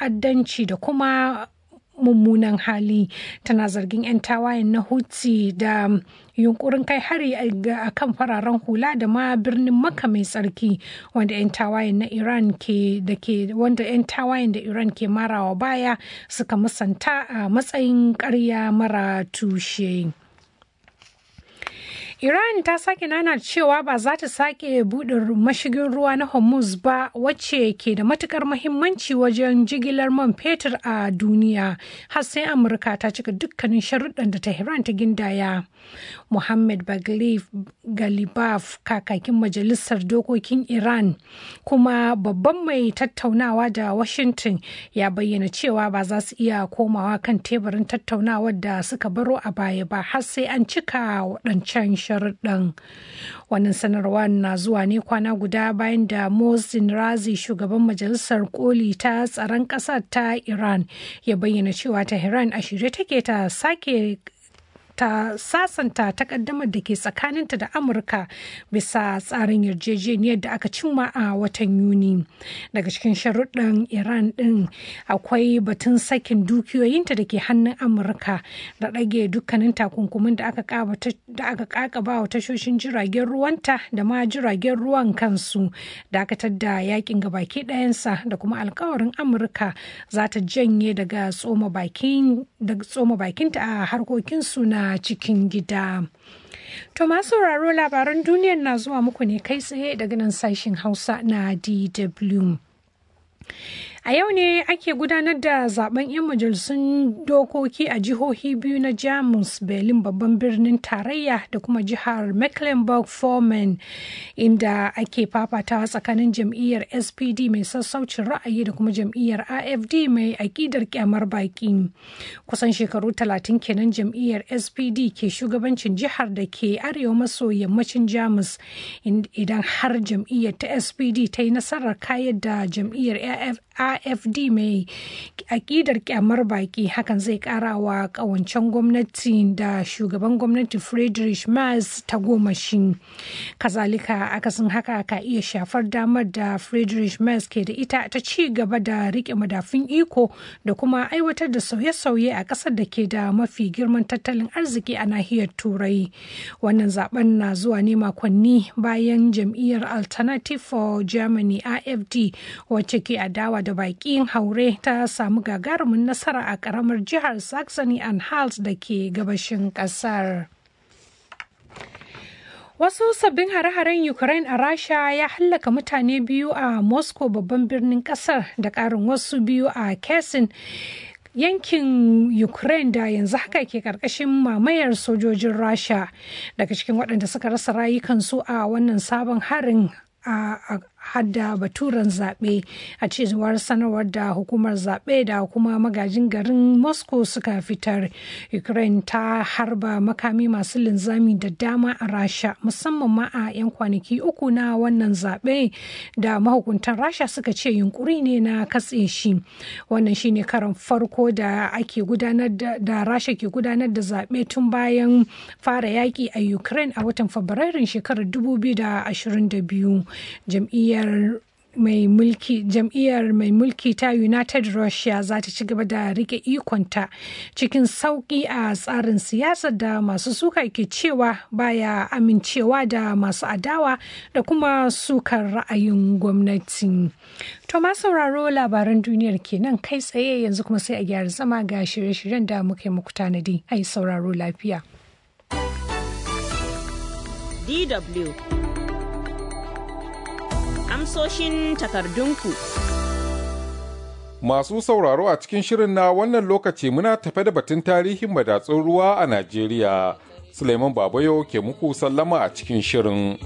ta'addanci da kuma mummunan hali tana zargin 'yan tawayen na hutsi da yunkurin kai hari a kan fararen hula da ma birnin maka mai tsarki wanda 'yan tawayen na iran ke da ke wanda 'yan tawayen da iran ke marawa baya suka musanta a matsayin karya mara tushe. Iran ta sake nana cewa ba za ta sake buɗe mashigin ruwa na Hormuz ba wacce ke da matukar mahimmanci wajen jigilar man fetur a duniya har sai Amurka ta cika dukkanin sharuɗan da Tehran ta gindaya. Muhammad Baglif Galibaf kakakin majalisar dokokin Iran kuma babban mai tattaunawa da Washington ya bayyana cewa ba za su iya komawa kan teburin tattaunawar da suka baro a baya ba har sai an cika waɗancan sharuɗan. Wannan sanarwa na zuwa ne kwana guda bayan da Mohsin Razi shugaban majalisar koli ta tsaron ƙasar ta Iran ya bayyana cewa Tehran a shirye take ta sake ta sasanta takaddamar da ke tsakaninta da amurka bisa tsarin yarjejeniyar da aka cimma a watan yuni daga cikin sharuɗan iran ɗin akwai batun sakin dukiyoyinta da ke hannun amurka da ɗage dukkanin takunkumin da aka kakaba wa tashoshin jiragen ruwanta da ma jiragen ruwan kansu dakatar da yakin gabaki ɗayansa da kuma alkawarin amurka za ta janye daga tsoma bakinta a harkokinsu na cikin gida. To masu sauraro labaran duniyar na zuwa muku ne kai tsaye daga nan sashen Hausa na DW. A yau ne ake gudanar da zaben 'yan majalisun dokoki a jihohi biyu na Jamus, Berlin babban birnin tarayya da kuma jihar Mecklenburg-Vorpommern inda ake fafatawa tsakanin jam'iyyar SPD mai sassaucin ra'ayi da kuma jam'iyyar AFD mai aƙidar kyamar baki. Kusan shekaru talatin kenan jam'iyyar SPD ke shugabancin jihar da ke arewa maso yammacin Jamus idan har jam'iyyar ta SPD ta yi nasarar kayar da jam'iyyar AFD mai akidar kyamar baki hakan zai kara wa kawancen gwamnati da shugaban gwamnati Friedrich Merz ta goma shi. Kazalika akasin haka ka iya shafar damar da Friedrich Merz ke da ita ta ci gaba da rike madafin iko da kuma aiwatar da sauye-sauye a ƙasar da ke da mafi girman tattalin arziki a nahiyar Turai. Wannan zaben na zuwa ne makonni bayan jam'iyyar Alternative for Germany AFD wacce ke adawa da baƙin haure ta samu gagarumin nasara a ƙaramar jihar Saxony and Hals da ke gabashin ƙasar. Wasu sabbin hare-haren Ukraine a Rasha ya hallaka mutane biyu a Moscow babban birnin ƙasar da ƙarin wasu biyu a Kesin yankin ukraine da yanzu haka ke karkashin mamayar sojojin rasha daga cikin waɗanda suka rasa rayukansu a wannan sabon harin a hadda baturen zaɓe a cewar sanarwar da hukumar zaɓe da kuma magajin garin moscow suka fitar ukraine ta harba makami masu linzami da dama a rasha musamman ma a 'yan kwanaki uku na wannan zaɓe da mahukuntan rasha suka ce yunkuri ne na katse shi wannan shine karan farko da ake gudanar da rasha ke gudanar da zaɓe tun bayan fara yaƙi a ukraine a watan fabrairun shekarar 2022 jam'iyyar jam'iyyar mai mulki jam'iyyar mai mulki ta united russia za ta ci gaba da rike ikonta cikin sauƙi a tsarin siyasar da masu suka ke cewa baya amincewa da masu adawa da kuma sukar ra'ayin gwamnati to ma sauraro labaran duniyar kenan kai tsaye yanzu kuma sai a gyara zama ga shirye-shiryen da muke muku tanadi ai sauraro lafiya DW amsoshin takardunku. Masu sauraro a cikin shirin na wannan lokaci muna tafe da batun tarihin madatsun ruwa a Najeriya. Suleiman Babayo ke muku sallama a cikin shirin.